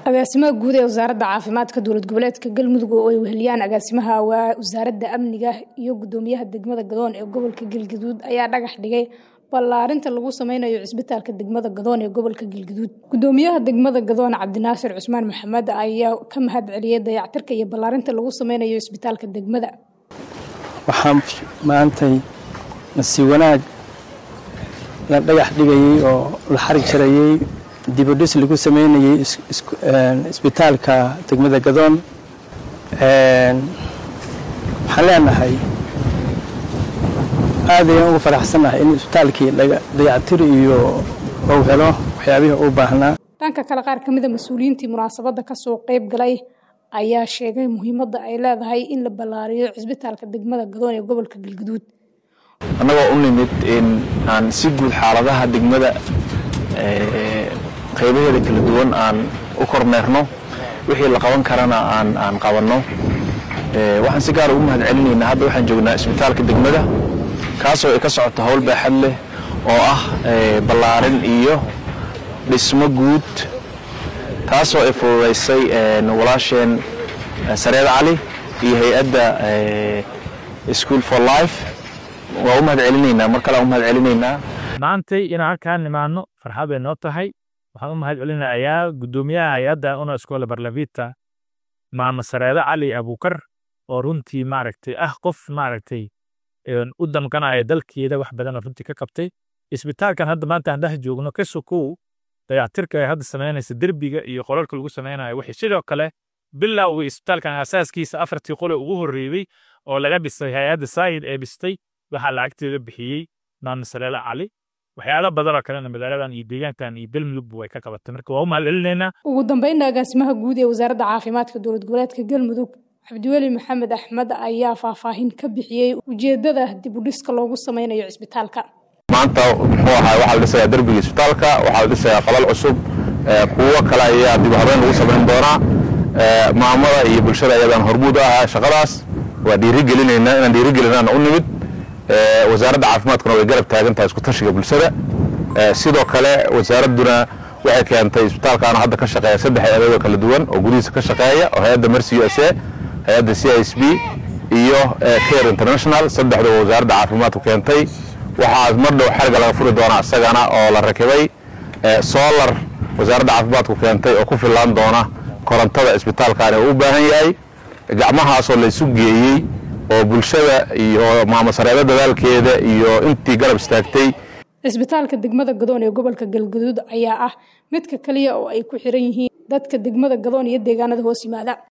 agaasimaha guud ee wasaaradda caafimaadka dowlad goboleedka galmudug oo ay weheliyaan agaasimaha wasaaradda amniga iyo gudoomiyaha degmada gadoon ee gobolka galgaduud ayaa dhagax dhigay ballaarinta lagu sameynayo cisbitaalka degmada gadoon ee gobolka galgaduud gudoomiyaha degmada gadoon cabdinaasir cusmaan maxamed ayaa ka mahad celiyay dayactirka iyo ballaarinta lagu sameynayo cisbitaalka degmada waxaan maantay nasiib wanaag la dhagax dhigayey oo la xarig jarayey dibudhis lagu sameynayey isbitaalka degmada gadoon waxaan leenahay aad ayaan ugu faraxsannahay in isbitaalkii dayactir iyo uu helo waxyaabihii u baahnaa dhanka kale qaar ka mida mas-uuliyiintii munaasabadda kasoo qeyb galay ayaa sheegay muhiimadda ay leedahay in la ballaariyo cisbitaalka degmada gadoon ee gobolka galgaduud annagoo u nimid in aan si guud xaaladaha degmada qaybaheeda kala duwan aan u kormeerno wixii la qaban karana aan aan qabanno waxaan si gaara ugu mahad celinaynaa hadda waxaan joognaa isbitaalka degmada kaasoo ay ka socoto howl baaxad leh oo ah ballaarin iyo dhismo guud taasoo ay fududaysay walaasheen sareed cali iyo hay-adda school for life waa u mahad celinaynaa mar kale aan u mahad celinaynaa maantay inaan halkaan nimaano farxad bay noo tahay waxaan u mahad celinayaa guddoomiyaha hay-adda una iskoola barlavita maama sareede cali abukar oo runtii maaragtay ah qof maaragtay u damqanaya dalkeeda wax badanoo runtii ka qabtay isbitaalkan hadda maanta aan dhex joogno ka sokow dayactirka ay hadda samaynaysa derbiga iyo qolalka lagu samaynayo wixii sidoo kale bilowga isbitaalkan asaaskiisa afartii qole ugu horreeyey oo laga dhisay hay-adda saayid ee dhistay waxaa lacagteeda bixiyey maama sareede cali waxyaalo badanoo kalena magaaladan iyo deegaankan iyo galmudugba way ka qabatay marka waa u mahad celinaynaa ugu dambeynna agaasimaha guud ee wasaaradda caafimaadka dowlad goboleedka galmudug cabdiweli maxamed axmed ayaa faahfaahin ka bixiyey ujeeddada dib u dhiska loogu sameynayo cisbitaalka maanta muxuu ahaa waxaa la dhisayaa derbiga isbitaalka waxaa la dhisayaa qalal cusub kuwo kale ayaa dib u habeyn lagu samayn doonaa maamada iyo bulshada ayadaan hormuud u ahaa shaqadaas waa dhiirigelinaynaa inaan dhiirigelinaan u nimid wasaaradda caafimaadkuna way garab taagan tahay isku tashiga bulshada sidoo kale wasaaradduna waxay keentay isbitaalkaana hadda ka shaqeeya saddex hay-adooda kala duwan oo gudihiisa ka shaqeeya oo hay-adda mercy u s a hay-adda c i s b iyo care international saddexduba wasaaradda caafimaadku keentay waxaa mar dhow xerga laga furi doonaa isagana oo la rakibay solar wasaaradda caafimaadku keentay oo ku fillaan doona korontada isbitaalkaani uu u baahan yahay gacmahaasoo laysu geeyey oo bulshada iyo maamasareebo dadaalkeeda iyo intii garab istaagtay cisbitaalka degmada gadoon ee gobolka galgaduud ayaa ah midka keliya oo ay ku xiran yihiin dadka degmada gadoon iyo deegaanada hoos yimaada